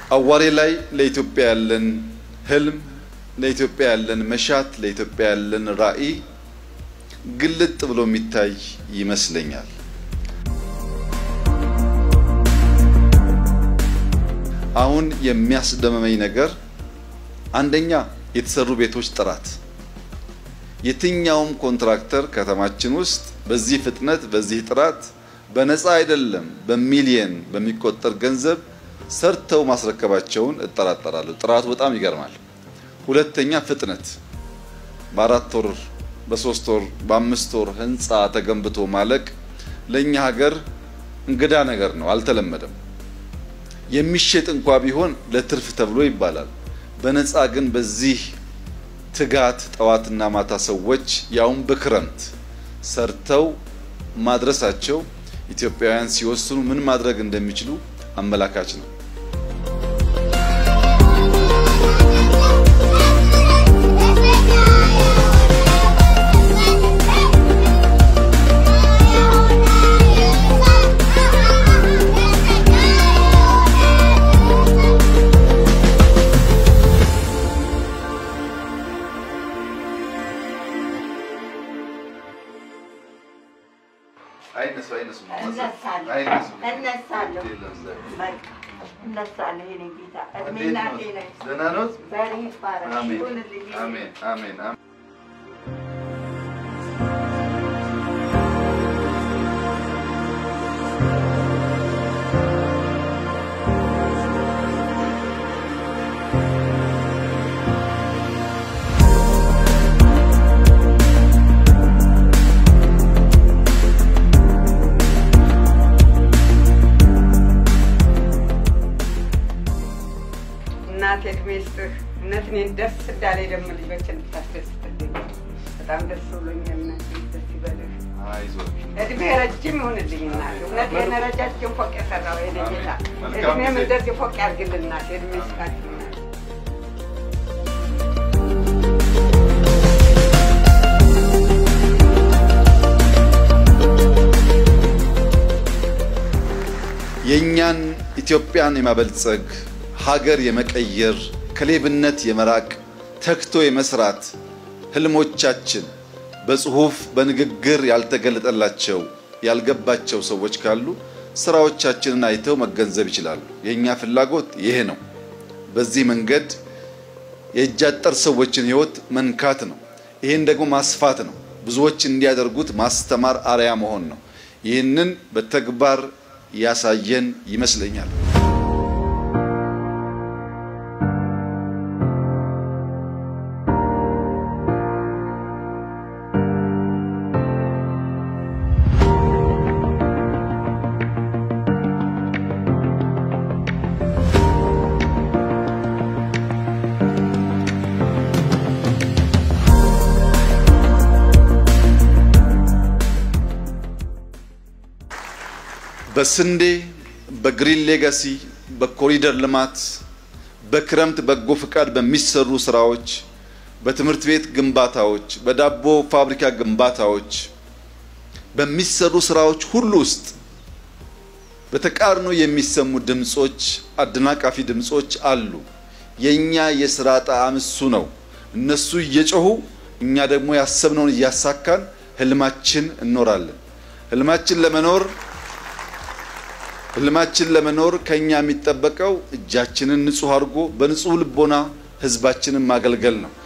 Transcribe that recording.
አዋሬ ላይ ለኢትዮጵያ ያለን ህልም፣ ለኢትዮጵያ ያለን መሻት፣ ለኢትዮጵያ ያለን ራዕይ ግልጥ ብሎ የሚታይ ይመስለኛል። አሁን የሚያስደመመኝ ነገር አንደኛ የተሰሩ ቤቶች ጥራት የትኛውም ኮንትራክተር ከተማችን ውስጥ በዚህ ፍጥነት በዚህ ጥራት በነፃ አይደለም በሚሊየን በሚቆጠር ገንዘብ ሰርተው ማስረከባቸውን እጠራጠራለሁ። ጥራቱ በጣም ይገርማል። ሁለተኛ ፍጥነት፣ በአራት ወር በሶስት ወር በአምስት ወር ህንፃ ተገንብቶ ማለቅ ለእኛ ሀገር እንግዳ ነገር ነው፣ አልተለመደም። የሚሸጥ እንኳ ቢሆን ለትርፍ ተብሎ ይባላል። በነፃ ግን በዚህ ትጋት ጠዋትና ማታ ሰዎች ያውም በክረምት ሰርተው ማድረሳቸው ኢትዮጵያውያን ሲወስኑ ምን ማድረግ እንደሚችሉ አመላካች ነው። እናቴ እድሜ ይስጥህ። እውነት እኔን ደስ እንዳለኝ ደግሞ ልጆችን ብታስደስትልኝ በጣም ደስ ብሎኛል። እናቴ ደስ ይበልህ። እድሜ ረጅም ይሁንልኝ እናቴ። እውነቴን ረጃጅም ፎቅ የሰራው የኔ ጌታ እድሜም እንደዚህ ፎቅ ያድርግልህ እናቴ። እድሜ ይስጣችሁ እናቴ። የእኛን ኢትዮጵያን የማበልጸግ ሀገር የመቀየር ከሌብነት የመራቅ ተግቶ የመስራት ህልሞቻችን በጽሁፍ በንግግር ያልተገለጠላቸው ያልገባቸው ሰዎች ካሉ ስራዎቻችንን አይተው መገንዘብ ይችላሉ። የእኛ ፍላጎት ይሄ ነው። በዚህ መንገድ የእጅ አጠር ሰዎችን ህይወት መንካት ነው። ይህን ደግሞ ማስፋት ነው። ብዙዎች እንዲያደርጉት ማስተማር፣ አርያ መሆን ነው። ይህንን በተግባር ያሳየን ይመስለኛል። በስንዴ በግሪን ሌጋሲ በኮሪደር ልማት በክረምት በጎ ፍቃድ በሚሰሩ ስራዎች በትምህርት ቤት ግንባታዎች በዳቦ ፋብሪካ ግንባታዎች በሚሰሩ ስራዎች ሁሉ ውስጥ በተቃርኖ የሚሰሙ ድምጾች አደናቃፊ ድምጾች አሉ። የኛ የስራ ጣዕም እሱ ነው። እነሱ እየጮሁ እኛ ደግሞ ያሰብነውን እያሳካን ህልማችን እንኖራለን። ህልማችን ለመኖር ህልማችን ለመኖር ከኛ የሚጠበቀው እጃችንን ንጹህ አድርጎ በንጹህ ልቦና ህዝባችንን ማገልገል ነው።